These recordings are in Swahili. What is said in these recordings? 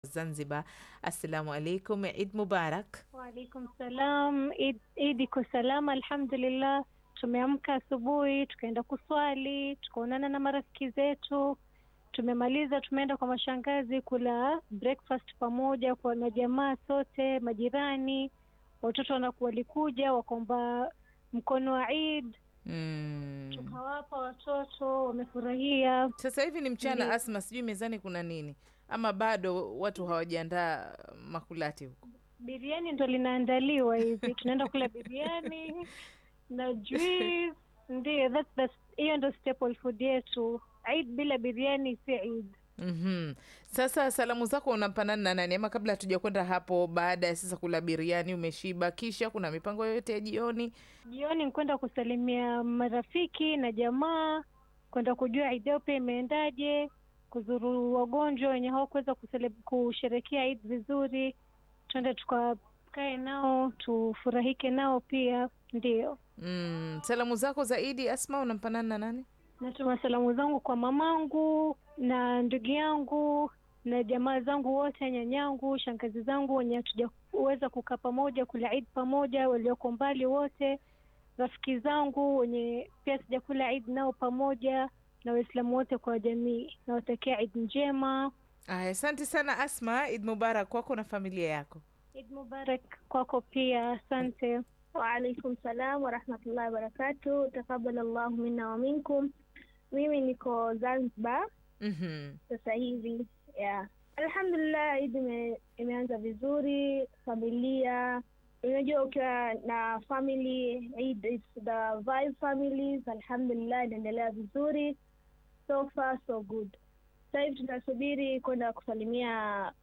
Zanzibar. Assalamu alaikum, Eid Mubarak. Waalaikum salam. Eid Eid iko salama alhamdulillah. Tumeamka asubuhi tukaenda kuswali, tukaonana na marafiki zetu, tumemaliza, tumeenda kwa mashangazi kula breakfast pamoja kwa na jamaa sote, majirani, watoto wanaku walikuja wakaomba mkono wa Eid, Mm. tukawapa watoto, wamefurahia. Sasa hivi ni mchana, Ndiyo. Asma, sijui mezani kuna nini ama bado watu hawajaandaa makulati huko? Biriani ndo linaandaliwa hivi, tunaenda kula biriani na juice. Ndio, that's the hiyo ndo staple food yetu. Eid bila biriani si Eid. Mhm. Sasa salamu zako unampanana na nani? Ama kabla hatuja kwenda hapo, baada ya sasa kula biriani, umeshiba, kisha kuna mipango yoyote ya jioni? Jioni ni kwenda kusalimia marafiki na jamaa, kwenda kujua Eid yao pia imeendaje, kuzuru wagonjwa wenye hawakuweza kusele- kusherekea Eid vizuri, tuende tukakae nao tufurahike nao pia. Ndio. Mm. Salamu zako zaidi Asma unampanana na nani? Natuma salamu zangu kwa mamangu na ndugu yangu na jamaa zangu wote, nyanyangu, shangazi zangu wenye hatujaweza kukaa pamoja kula Eid pamoja, walioko mbali wote, rafiki zangu wenye pia sijakula Eid nao pamoja, na Waislamu wote kwa jamii. Nawatakia Eid njema, Aya, asante sana Asma. Eid Mubarak kwako na familia yako. Eid Mubarak kwako pia, asante. Waalaikum salam warahmatullahi wabarakatu. Takabal Allahu minna wa minkum. Mimi niko Zanzibar Mhm. sasa hivi yeah. Alhamdulillah, Eid ime, imeanza vizuri. Familia, unajua ukiwa na family Eid is the vibe families. Alhamdulillah, inaendelea vizuri, so far so good. Sasa hivi tunasubiri kwenda kusalimia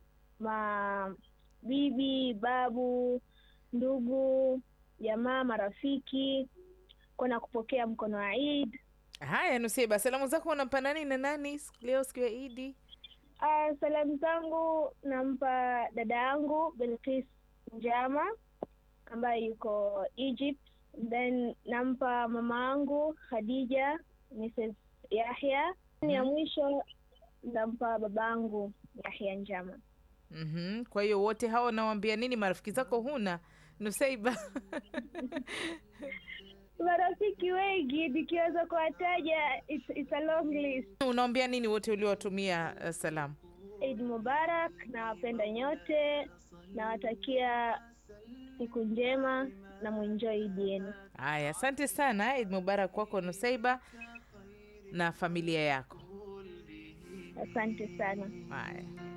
mabibi, babu, ndugu, jamaa, marafiki, kwenda kupokea mkono wa Eid. Haya, Nusiba, salamu zako unampa nani na nani siku- leo siku ya Idi? Ah, salamu zangu nampa dada yangu Belkis Njama ambaye yuko Egypt, then nampa mama yangu Khadija Mrs Yahya. Ya mwisho nampa babangu Yahya Njama. Mhm. Kwa hiyo wote hao unawambia nini? Marafiki zako huna Nusaiba? Marafiki wengi nikiweza kuwataja, it's, it's a long list. Unawambia nini wote uliowatumia uh, salamu? Eid Mubarak, nawapenda nyote, nawatakia siku njema na muenjoy Eid yenu. Haya, asante sana. Eid Mubarak kwako Nusaiba na familia yako. Asante sana. Haya.